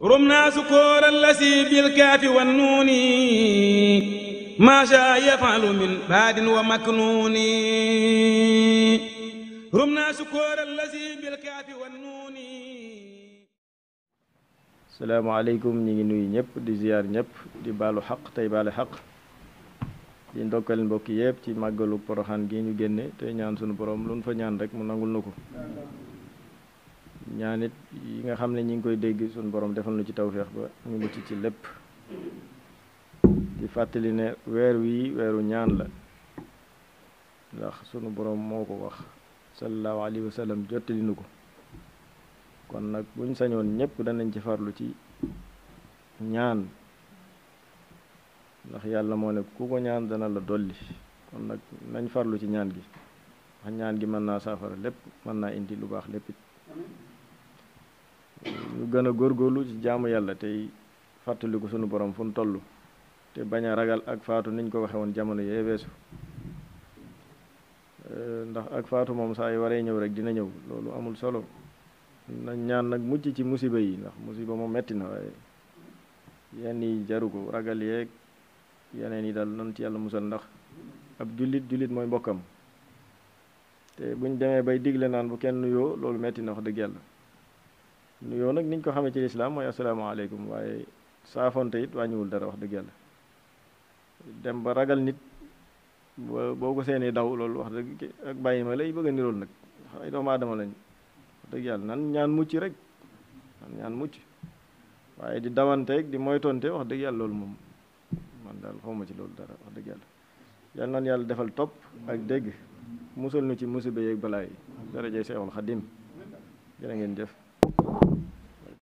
رمنا سكور الذي بالكاف والنون ما شاء يفعل من باد ومكنون رمنا سكور الذي بالكاف والنون salaamaaleykum ñi ngi nuyu ñëpp di ziyaar ñëpp di baalu xaq tey baale xaq di ndokkal mbokk yëpp ci màggalu poroxaan gi ñu génne tey ñaan sunu borom lu nu fa ñaan rek mu nangul na ko ñaanit yi nga xam ne ñi ngi koy dégg sunu borom defal nu ci tawféex ba ñu mucc ci lépp di fàttali ne weer wi weeru ñaan la ndax sunu borom moo ko wax sallallahu alayhi wa sallam jottali nu ko kon nag buñ sañoon ñëpp danañ ci farlu ci ñaan ndax yàlla moo ne ku ko ñaan dana la dolli kon nag nañ farlu ci ñaan gi wax ñaan gi mën naa saafara lépp mën naa indi lu baax lépp it ñu gën a góorgóorlu ci jaamu yàlla tey fàttaliku sunu borom fu nu toll te bañ a ragal ak faatu niñ ko waxe woon jamono yee weesu ndax ak faatu moom saa yu waree ñëw rek dina ñëw loolu amul solo nañ ñaan nag mucc ci musiba yi ndax musiba moom metti na waaye yenn yi jaru ko ragal yeeg yeneen yi daal nan ci yàlla musal ndax ab jullit jullit mooy mbokkam te buñ demee bay digle naan bu kenn nuyoo loolu metti na wax dëgg yàlla nuyoo nag niñ ko xamee ci lislaam mooy asalaamaaleykum waaye saafonte it wàññiwul dara wax dëgg yàlla dem ba ragal nit boo ko seenee daw loolu wax dëgg ak bàyyi ma lay bëgg a nirool nag ay doomu aadama lañ wax dëgg yàlla nan ñaan mucc rek nan ñaan mucc waaye di dawanteeg di moytonte wax dëgg yàlla loolu moom man daal xawma ci loolu dara wax dëgg yàlla yal nan yàlla defal topp ak dégg musal nu ci musiba yeeg balaa yi darajay Seexul Xadim jërë ngeen jëf